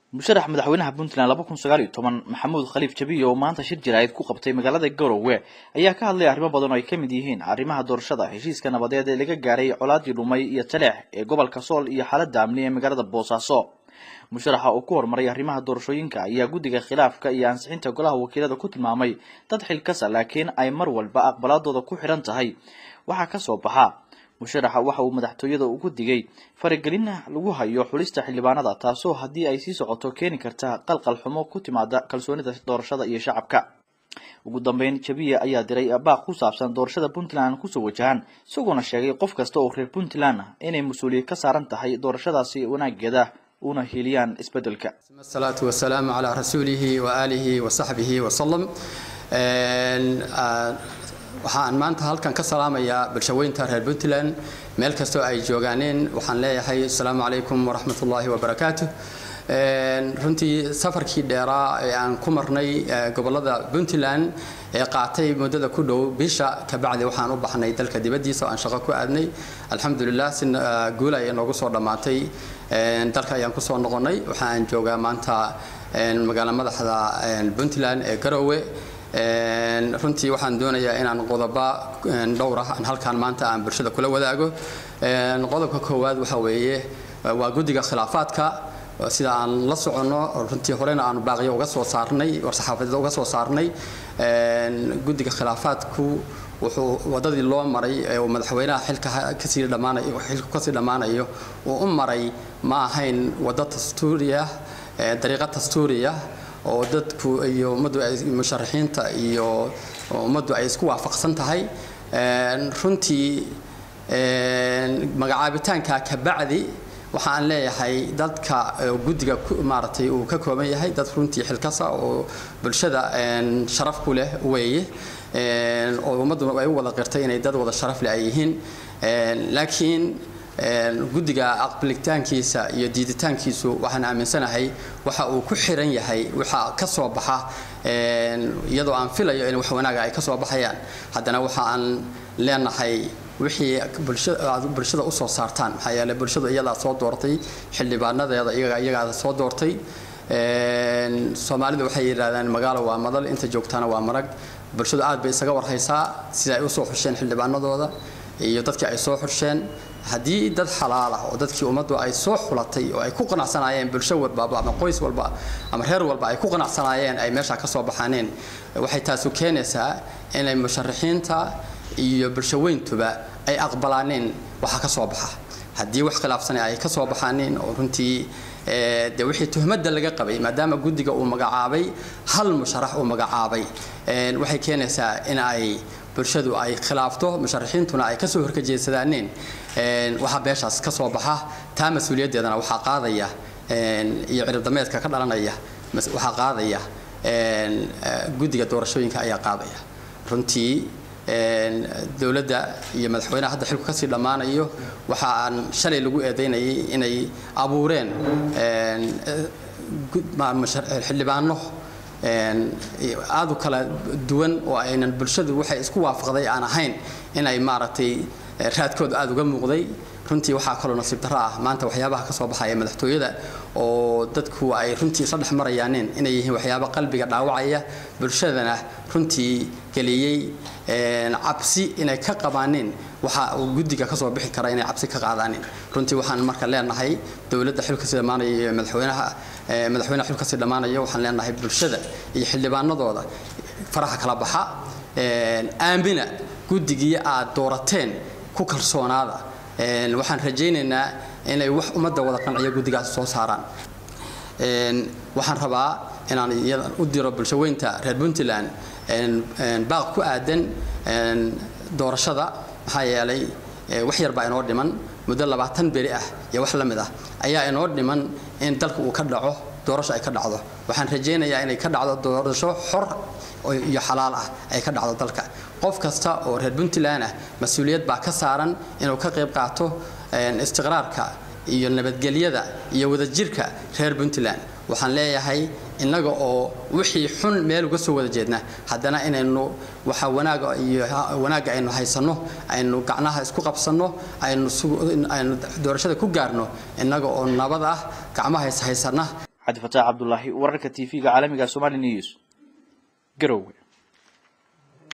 musharax madaxweynaha puntland laba kun sagaal iyo toban maxamuud khaliif jabiye oo maanta shir jaraa'id ku qabtay magaalada garowe ayaa ka hadlay arrimo badan oo ay ka mid yihiin arrimaha doorashada heshiiska nabadeed ee laga gaaray colaadii dhumay iyo taleex ee gobolka sool iyo xaaladda amni ee magaalada boosaaso musharaxa oo ku horumaray arrimaha doorashooyinka ayaa guddiga khilaafka iyo ansixinta golaha wakiilada ku tilmaamay dad xilkasa laakiin ay mar walba aqbalaadooda ku xidhan tahay waxaa ka soo baxa musharaxa waxa uu madaxtooyada ugu digay faragelin lagu hayo xulista xildhibaanada taasoo haddii ay sii socoto keeni karta qalqal xumo ku timaada kalsoonida doorashada iyo shacabka ugu dambeyn jabiye ayaa diray baaq ku saabsan doorashada puntland kusoo wajahan isagoona sheegay qof kasta oo reer puntland inay mas-uuliyad ka saaran tahay doorashadaasi wanaageeda una hiiliyaan isbedelka asalaatu wasalaamu calaa rasuulihi wa aalihi wa saxbihi wasalam waxaan maanta halkan ka salaamayaa bulshaweynta reer puntland meel kastoo ay joogaaneen waxaan leeyahay asalaamu calaykum waraxmat ullaahi wabarakaatu runtii safarkii dheeraa ee aan ku marnay gobolada puntland ee qaatay muddada ku dhow bisha kabacdi waxaan u baxnay dalka dibaddiisa oo aan shaqo ku aadnay alxamdulilah si guul ayay noogu soo dhammaatay dalka ayaan kusoo noqonnay waxaan joogaa maanta magaalo madaxda puntland ee garowe runtii waxaan doonayaa inaan qodoba dhowr ah halkaan maanta aan bulshada kula wadaago qodobka koowaad waxa weeye waa guddiga khilaafaadka sida aan la soconno runtii horena aan baaqiyo uga soo saarnay war-saxaafadeed uga soo saarnay guddiga khilaafaadku wuxuu wadadii loo maray ee uu madaxweynaha xilka kasii dhammaanayo xilku kasii dhammaanayo uu u maray ma ahayn waddo dastuuriya dariiqo dastuuriya oo dadku iyo ummaddu ay musharaxiinta iyo ummaddu ay isku waafaqsan tahay runtii magacaabitaanka kabacdi waxa aan leeyahay dadka guddiga maaragtay uu ka kooban yahay dad runtii xilkasa oo bulshada sharaf ku leh weeye oo ummaddu ay u wada qirtay inay dad wada sharaf leh ay yihiin laakiin guddiga aqbalitaankiisa iyo diiditaankiisu waxaan aaminsanahay waxa uu ku xiran yahay waxa ka soo baxa iyadoo aan filayo in wax wanaaga ay ka soo baxayaan haddana waxa aan leenahay wixii bulshada u soo saartaan maxaa yeeley bulshadu iyadaa soo doortay xildhibaanadeeda iyagaada soo doortay soomaalidu waxay yidhahdaan magaalo waa madal inta joogtaana waa marag bulshadu aad bay isaga warhaysaa sida ay usoo xusheen xildhibaanadooda iyo dadkii ay soo xusheen haddii dad xalaal ah oo dadkii ummaddu ay soo xulatay oo ay ku qanacsanaayeen bulsho walbaba ama qoys walba ama reer walba ay ku qanacsanaayeen ay meesha ka soo baxaaneen waxay taasu keenaysaa inay musharaxiinta iyo bulshaweyntuba ay aqbalaaneen waxa ka soo baxa haddii wax khilaafsana ay ka soo baxaaneen oo runtii de wixii tuhmadda laga qabay maadaama guddiga uu magacaabay hal musharax uu magacaabay waxay keenaysaa in ay bulshadu ay khilaafto musharaxiintuna ay kasoo horkajeedsadaaneen waxaa beeshaas ka soo baxa taa mas-uuliyaddeedana waxaa qaadaya iyo ciribdameedka ka dhalanaya waxaa qaadaya guddiga doorashooyinka ayaa qaadaya runtii dowladda iyo madaxweynaha hadda xilku kasii dhammaanayo waxa aan shalay lagu eedaynayay inay abuureen xildhibaano aad u kala duwan oo aynan bulshadu waxay isku waafaqday aan ahayn inay maaragtay raadkooda aada uga muuqday runtii waxaa kaloo nasiib darro ah maanta waxyaabaha ka soo baxaya madaxtooyada oo dadku ay runtii isla dhex marayaaneen inay yihiin waxyaaba qalbiga dhaawacaya bulshadana runtii geliyey cabsi inay ka qabaaneen waxa uu guddiga kasoo bixi kara inay cabsi ka qaadaaneen runtii waxaan marka leenahay dowladda xilkasii dhammaanaya iyo madaxweynaha madaxweynaha xilkasii dhammaanaya waxaan leenahay bulshada iyo xildhibaanadooda faraha kala baxa aamina guddigii aad doorateen ku kalsoonaada waxaan rajaynaynaa inay wax ummadda wada qanciyo guddigaas soo saaraan waxaan rabaa inaan u diro bulshaweynta reer puntland baaq ku aadan doorashada maxaa yeelay wax yar baa inoo dhiman muddo labaatan beri ah iyo wax la mid ah ayaa inoo dhiman in dalka uu ka dhaco doorasho ay ka dhacdo waxaan rajaynayaa inay ka dhacdo doorasho xor iyo xalaal ah ay ka dhacdo dalka qof kasta oo reer puntland ah mas-uuliyad baa ka saaran inuu ka qayb qaato istiqraarka iyo nabadgelyada iyo wadajirka reer puntland waxaan leeyahay innaga oo wixii xun meel uga soo wada jeedna haddana inaynu waxa wanaaga iyo wanaagga aynu haysanno aynu gacnaha isku qabsanno aynu aynu doorashada ku gaarno innaga oo nabad ah gacmaha is haysana cabdifataax cabdulaahi wararka t v-ga caalamiga somali news garowe